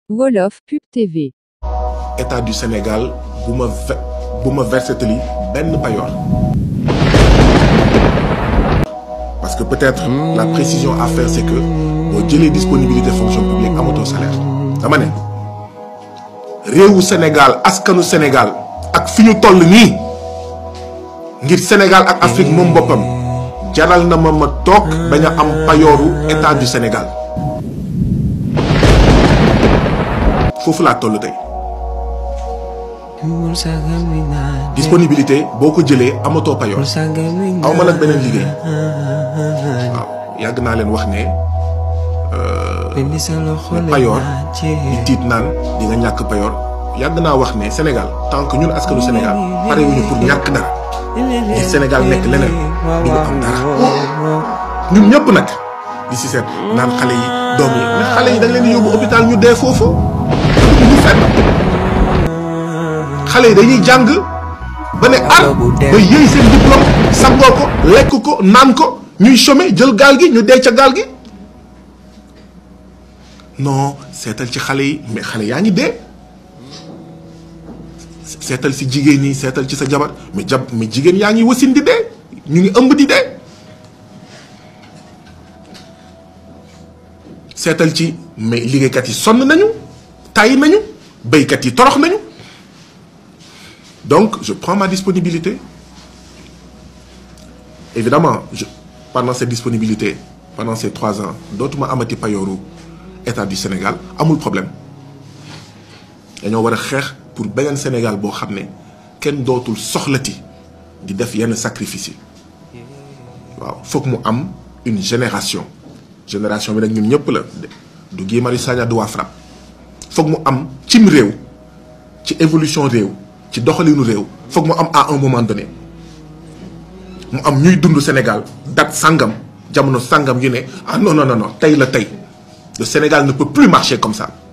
Wolof Pub TV. état du Sénégal bu ma ve bu ma versetali benn payoor parce que peut-être la précision à faire c'est que boo jëlee disponibilité fonction publique amatoo salaire dama ne réewu Sénégal askanu Sénégal ak fi ñu toll nii ngir Sénégal ak Afrique moom boppam jaral na ma ma toog bañ a am payooru état du Sénégal foofu laa toll tey disponibilité boo ko jëlee amatoo payoor aw ma nag beneen liggéey waaw yàgg naa leen wax ne ne payoor di tiit naan di nga ñàkk payoor yàgg naa wax ne Sénégal tant que ñun askanu Sénégal pare wuñu pour ñàkk dara di Sénégal nekk leneen du ñu am dara ñun ñëpp nag di si seet naan xale yi doom yi mais xale yi dañ leen di yóbbu hôpital ñu dee foofu ñu fenn xale yi dañuy jàng ba ne ar ba yëy seen diplôme sangoo ko lekk ko naan ko ñuy chômer jël gaal gi ñu dee ca gaal gi non seetal ci xale yi mais xale yaa ngi dee seetal si jigéen ñi seetal ci sa jabar mais jab mais jigéen yaa ngi wasin di dee ñu ngi ëmb di dee seetal ci mais liggéeykat yi sonn nañu tàyyi nañu béykat yi torox nañu donc je prends ma disponibilité évidemment je pendant cette disponibilité pendant ces trois ans dootuma amati payooru état du Sénégal amul problème dañoo war a xeex pour beneen Sénégal boo xam ne kenn dootul soxlati di def yenn sacrifice yi waaw foog mu am une génération génération bi nag ñun ñëpp la du Guy Marius Sagna du waa FRAPP foog mu am cim réew ci évolution réew ci doxalinu réew foog mu am à un moment donné mu am ñuy dund Sénégal date sangam jamono sangam yu ne ah non non non non tey la tey le Sénégal ne peut plus marcher comme ça